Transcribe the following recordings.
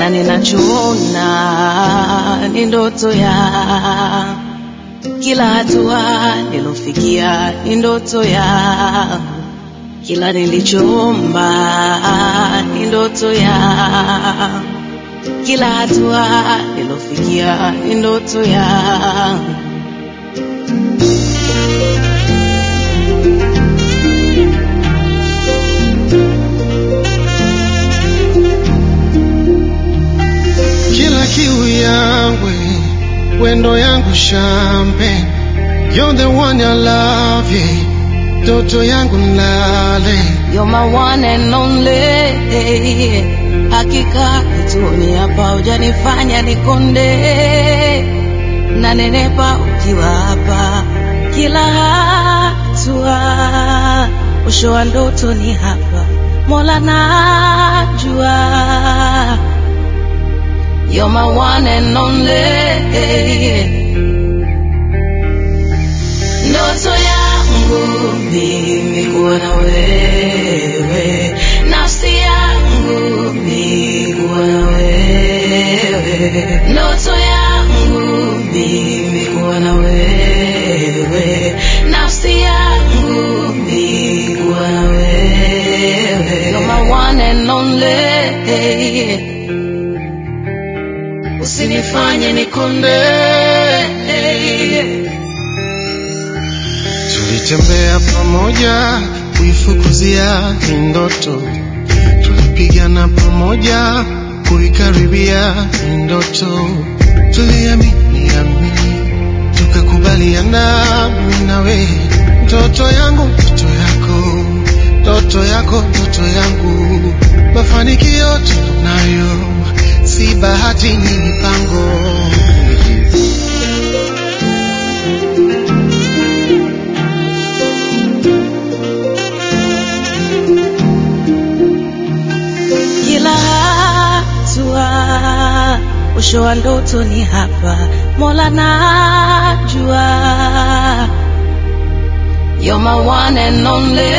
na ninachoona ni ndoto ya kila hatua nilofikia ni ndoto ya kila nilichoomba ni ndoto ya kila hatua nilofikia ni ndoto ya kila kiu yangu wendo yangu champagne you're the one I love yeah. toto yangu lale You're my one and only. Hakika kituoni hapa hujanifanya nikonde, na nenepa ukiwa hapa kila hatua. Mwisho wa ndoto ni hapa, Mola najua. You're my one and only. Ndoto yangu mimi kuwa na wewe, nafsi yangu mimi kuwa na wewe, ndoto yangu mimi kuwa na wewe, nafsi yangu mimi kuwa na wewe. You're my one and only. Usinifanye nikonde. tulitembea pamoja kuifukuzia hii ndoto tulipigana pamoja kuikaribia hii ndoto tuliamini amini tukakubaliana mimi nawe ndoto yangu ndoto yako ndoto yako ndoto yangu mafanikio tunayo si bahati ni mipango kila hatua, mwisho wa ndoto ni hapa, Mola najua. You're my one and only.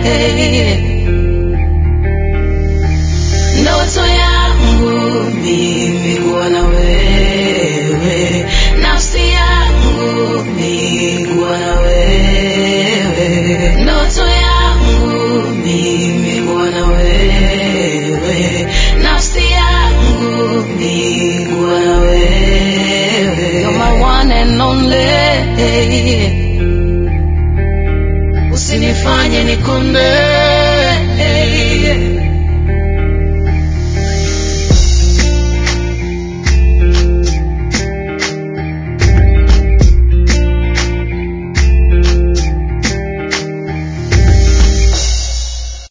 Ndoto yangu mimi kuwa na wewe, nafsi yangu mimi kuwa na wewe, ndoto yangu mimi kuwa na wewe, nafsi yangu mimi kuwa na wewe. You're my one and only. Usinifanye nikonde